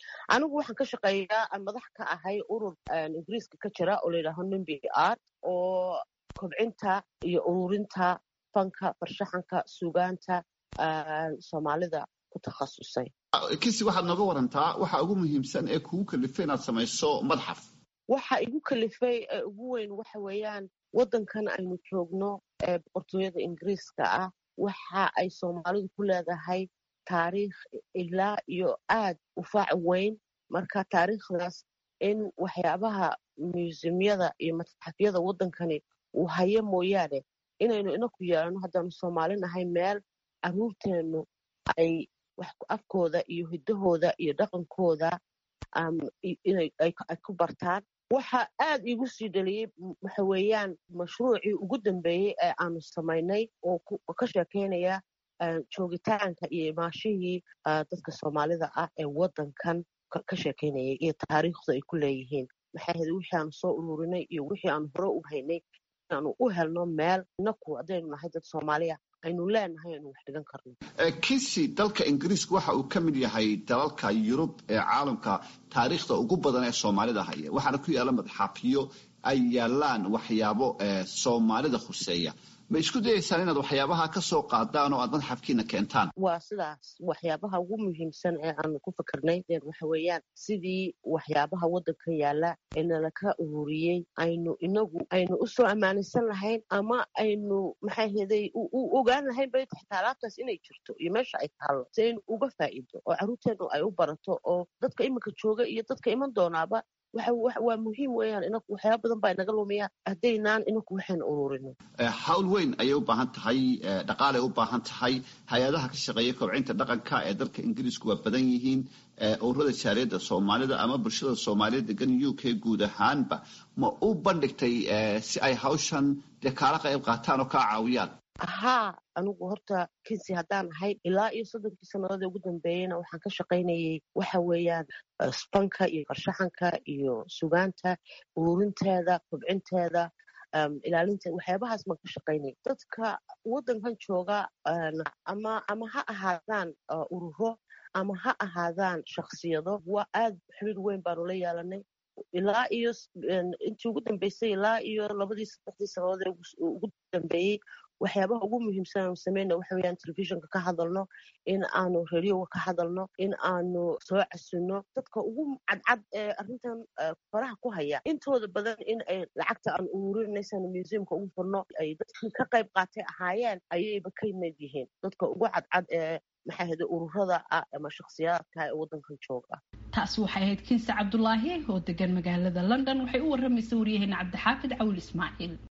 anigu waxaan ka shaqeeyaa aan madax ka ahay urur ingiriiska ka jira oo layidhaaho nimbi art oo kobcinta iyo ururinta fanka farshaxanka sugaanta soomaalida ku takhasusay kisi waxaad nooga warantaa waxa ugu muhiimsan ee kugu kalifay inaad samayso madxaf waxa igu kalifay ee ugu weyn waxa weeyaan waddankan aynu joogno ee boqortooyada ingiriiska ah waxa ay soomaalidu ku leedahay taariikh ilaa iyo aad u faac weyn marka taariikhdaas in waxyaabaha museumyada iyo matxafyada waddankani uu hayo mooyaane inaynu inaku yeelano haddaanu soomaali nahay meel caruurteennu ay afkooda iyo hiddahooda iyo dhaqankooda ay ku bartaan waxa aad iigu sii dhaliyey waxa weeyaan mashruucii ugu dambeeyey ee aanu samaynay oo ka sheekeynaya joogitaanka iyo imaashihii dadka soomaalida ah ee waddankan ka sheekeynayay iyo taariikhdu ay ku leeyihiin maxay ahayd wixii aanu soo ururinay iyo wixii aanu hore u haynay inaanu u helno meel inaku haddaynu nahay dad soomaaliya aynu leenahay aynu wax dhigan karno kisi dalka ingiriiska waxa uu ka mid yahay dalalka yurub ee caalamka taariikhda ugu badan ee soomaalida haya waxaana ku yaalla madxaafyo ay yaalaan waxyaabo soomaalida khuseeya ma isku dayaysaan inaad waxyaabaha ka soo qaadaan oo aad madxafkiina keentaan waa sidaas waxyaabaha ugu muhiimsan ee aanu ku fikirnay waxa weeyaan sidii waxyaabaha waddanka yaalla ee nalaka ururiyey aynu inagu aynu usoo ammaanaysan lahayn ama aynu maxay heday u ogaan lahayn bay taxtaa alaabtaas inay jirto iyo meesha ay taallo si aynu uga faa'iido oo carruurteennu ay u barato oo dadka iminka jooga iyo dadka iman doonaaba waa muhiim weeyaan inaku waxyaaba badan baa inaga lumiya haddaynaan inaku waxaynu ururino hawl weyn ayay u baahan tahay dhaqaalay u baahan tahay hay-adaha ka shaqeeya kobcinta dhaqanka ee dalka ingiriisku waa badan yihiin ururada jaariyadda soomaalida ama bulshada soomaaliya degan u k guud ahaanba ma u bandhigtay si ay hawshan dee kaala qayb qaataan oo kaa caawiyaan haa anigu horta kinsi haddaan ahay ilaa iyo soddonkii sannadoodii ugu dambeeyeyna waxaan ka shaqaynayay waxa weeyaan spanka iyo farshaxanka iyo sugaanta ururinteeda kobcinteeda ilaalinteeda waxyaabahaas baan ka shaqaynayay dadka waddankan jooga ama ama ha ahaadaan ururo ama ha ahaadaan shaksiyado waa aad xiriir weyn baanu la yeelanay ilaa iyo intii ugu dambeysay ilaa iyo labadii saddexdii sannadood ee ugu dambeeyey waxyaabaha ugu muhiimsan aanu sameyna waxa weeyaan telefishinka ka hadalno in aanu radioga ka hadalno in aanu soo casunno dadka ugu cadcad ee arrintan faraha ku haya intooda badan in ay lacagta aan ururinaysaanu museumka ugu furno ay dadkii ka qayb qaatay ahaayeen ayayba ka mid yihiin dadka ugu cadcad ee maxay ahayde ururada ah ama shakhsiyaadka ee waddankan jooga taasi waxay ahayd kinse cabdulaahi oo degan magaalada london waxay u warramaysa waryaheena cabdixaafid cawil ismaaciil